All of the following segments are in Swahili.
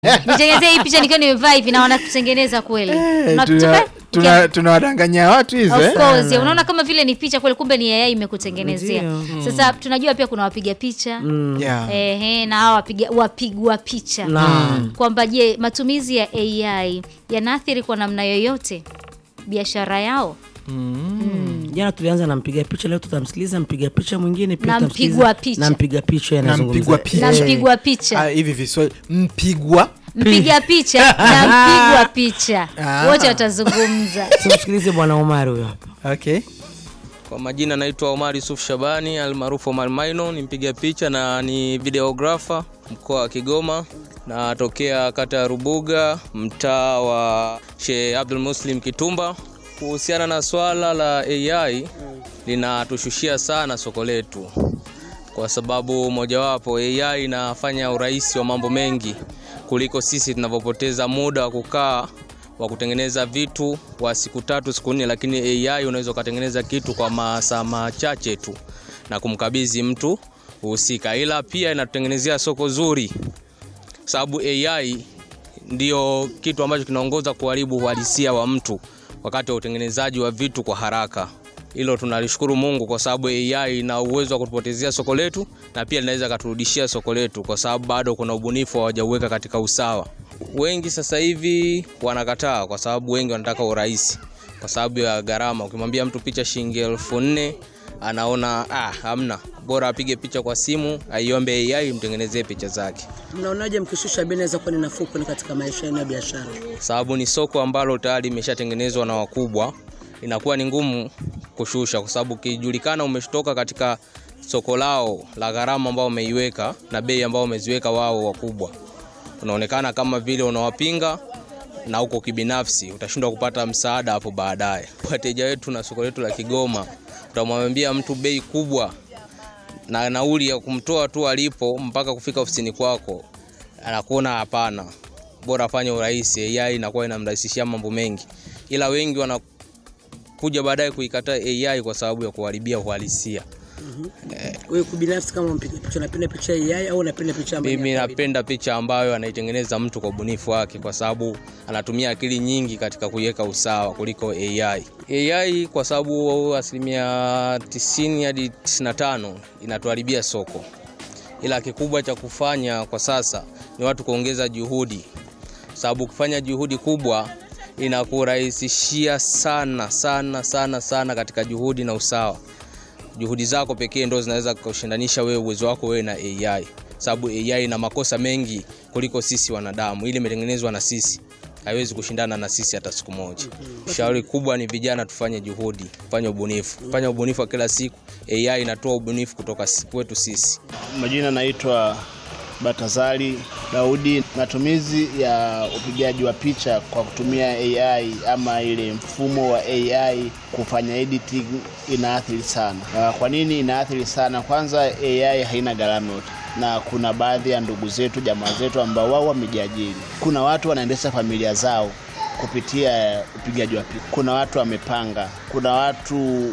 nitengenezee hii picha nikiwa nimevaa hivi na wanakutengeneza kweli Eh, Unakuta- tuna- tuna- tunawadanganya watu hizo Of eh? course, unaona kama vile ni picha kweli, kumbe ni AI imekutengenezea. Ndio. Sasa tunajua pia kuna wapiga picha Yeah. ehe, na hawa wapiga wapigwa picha Naam. kwamba je, matumizi ya AI yanaathiri kwa namna yoyote biashara yao Jana tulianza na mpiga picha, leo tutamsikiliza mpiga picha mwingine pia Na tutamsikiliza mpigwa picha. na mpiga picha Na anazungumza. mpigwa picha. na Eh, mpigwa Ah, picha hivi viswahili mpigwa mpiga picha na mpigwa picha Ah. wote watazungumza. Tumsikilize bwana Omari huyo hapa. okay Kwa majina naitwa Omar Yusuf Shabani almaarufu Omar Maino, ni mpiga picha na ni videographer mkoa wa Kigoma. Natokea kata ya Rubuga, mtaa wa Sheikh Abdul Muslim Kitumba. Kuhusiana na swala la AI linatushushia sana soko letu, kwa sababu mojawapo AI inafanya urahisi wa mambo mengi kuliko sisi tunavyopoteza muda wa kukaa wa kutengeneza vitu kwa siku tatu siku nne, lakini AI unaweza ukatengeneza kitu kwa masaa machache tu na kumkabidhi mtu husika, ila pia inatutengenezea soko zuri, sababu AI ndio kitu ambacho kinaongoza kuharibu uhalisia wa mtu wakati wa utengenezaji wa vitu kwa haraka. Hilo tunalishukuru Mungu kwa sababu AI ina uwezo wa kutupotezea soko letu na pia linaweza katurudishia soko letu, kwa sababu bado kuna ubunifu hawajauweka katika usawa. Wengi sasa hivi wanakataa kwa sababu wengi wanataka urahisi kwa sababu ya gharama. Ukimwambia mtu picha shilingi elfu nne anaona ah, hamna, bora apige picha kwa simu, aiombe AI imtengenezee picha zake. Mnaonaje mkishusha bei inaweza kuwa ni nafuu kwenu katika maisha yenu ya biashara? sababu ni soko ambalo tayari imeshatengenezwa na wakubwa, inakuwa ni ngumu kushusha, kwa sababu ukijulikana umetoka katika soko lao la gharama ambao umeiweka na bei ambao umeziweka wao wakubwa, unaonekana kama vile unawapinga na uko kibinafsi, utashindwa kupata msaada hapo baadaye. Wateja wetu na soko letu la Kigoma, utamwambia mtu bei kubwa na nauli ya kumtoa tu alipo mpaka kufika ofisini kwako, anakuona hapana, bora afanye urahisi. AI inakuwa inamrahisishia mambo mengi, ila wengi wanakuja baadaye kuikataa AI kwa sababu ya kuharibia uhalisia. Wewe kubinafsi kama mpiga picha unapenda picha ya AI au unapenda picha ambayo Mimi ni ya kawaida? napenda picha ambayo anaitengeneza mtu kwa ubunifu wake, kwa sababu anatumia akili nyingi katika kuiweka usawa kuliko AI. AI kwa sababu asilimia 90 hadi 95 inatuharibia soko, ila kikubwa cha kufanya kwa sasa ni watu kuongeza juhudi, sababu ukifanya juhudi kubwa inakurahisishia sana sana sana sana katika juhudi na usawa juhudi zako pekee ndo zinaweza kushindanisha wewe uwezo wako wewe na AI, sababu AI ina makosa mengi kuliko sisi wanadamu. Ili imetengenezwa na sisi, haiwezi kushindana na sisi hata siku moja. Shauri kubwa ni vijana tufanye juhudi, tufanye ubunifu, tufanye ubunifu wa kila siku. AI inatoa ubunifu kutoka si- kwetu sisi. Majina naitwa Batazali Daudi. Matumizi ya upigaji wa picha kwa kutumia AI ama ile mfumo wa AI kufanya editing inaathiri sana. Na kwa nini inaathiri sana? Kwanza, AI haina gharama yote, na kuna baadhi ya ndugu zetu, jamaa zetu ambao wao wamejiajiri. Kuna watu wanaendesha familia zao kupitia upigaji wa picha. Kuna watu wamepanga, kuna watu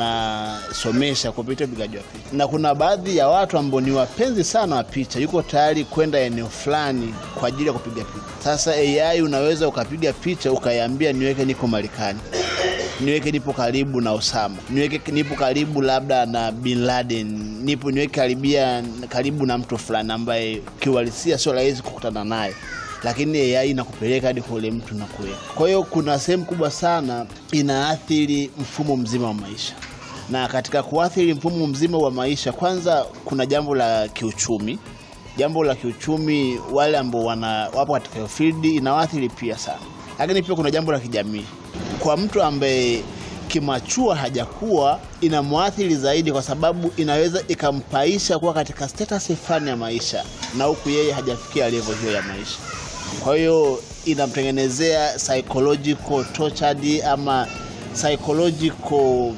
wanasomesha kupitia upigaji wa picha, na kuna baadhi ya watu ambao ni wapenzi sana wa picha, yuko tayari kwenda eneo fulani kwa ajili ya kupiga picha. Sasa AI unaweza ukapiga picha ukaiambia, niweke niko Marekani, niweke nipo karibu na Osama, niweke nipo karibu labda na Bin Laden, nipo niweke karibia karibu na mtu fulani ambaye kiuhalisia sio rahisi kukutana naye lakini AI inakupeleka hadi kwa ule mtu na kuweka. Kwa hiyo kuna sehemu kubwa sana inaathiri mfumo mzima wa maisha, na katika kuathiri mfumo mzima wa maisha, kwanza kuna jambo la kiuchumi. Jambo la kiuchumi, wale ambao wana wapo katika hiyo field inawaathiri pia sana, lakini pia kuna jambo la kijamii. Kwa mtu ambaye kimachua hajakuwa inamwathiri zaidi, kwa sababu inaweza ikampaisha kuwa katika status fulani ya maisha, na huku yeye hajafikia level hiyo ya maisha kwa hiyo inamtengenezea psychological tortured ama psychological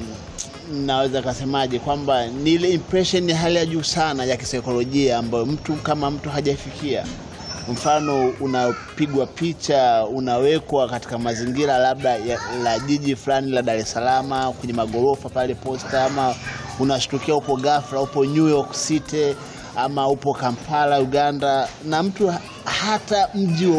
naweza kasemaje kwamba ni ile impression ya hali ya juu sana ya kisaikolojia ambayo mtu kama mtu hajafikia mfano unapigwa picha unawekwa katika mazingira labda ya, la jiji fulani la Dar es Salaam kwenye magorofa pale posta ama unashtukia upo ghafla upo New York City ama upo Kampala Uganda na mtu ha- hata mji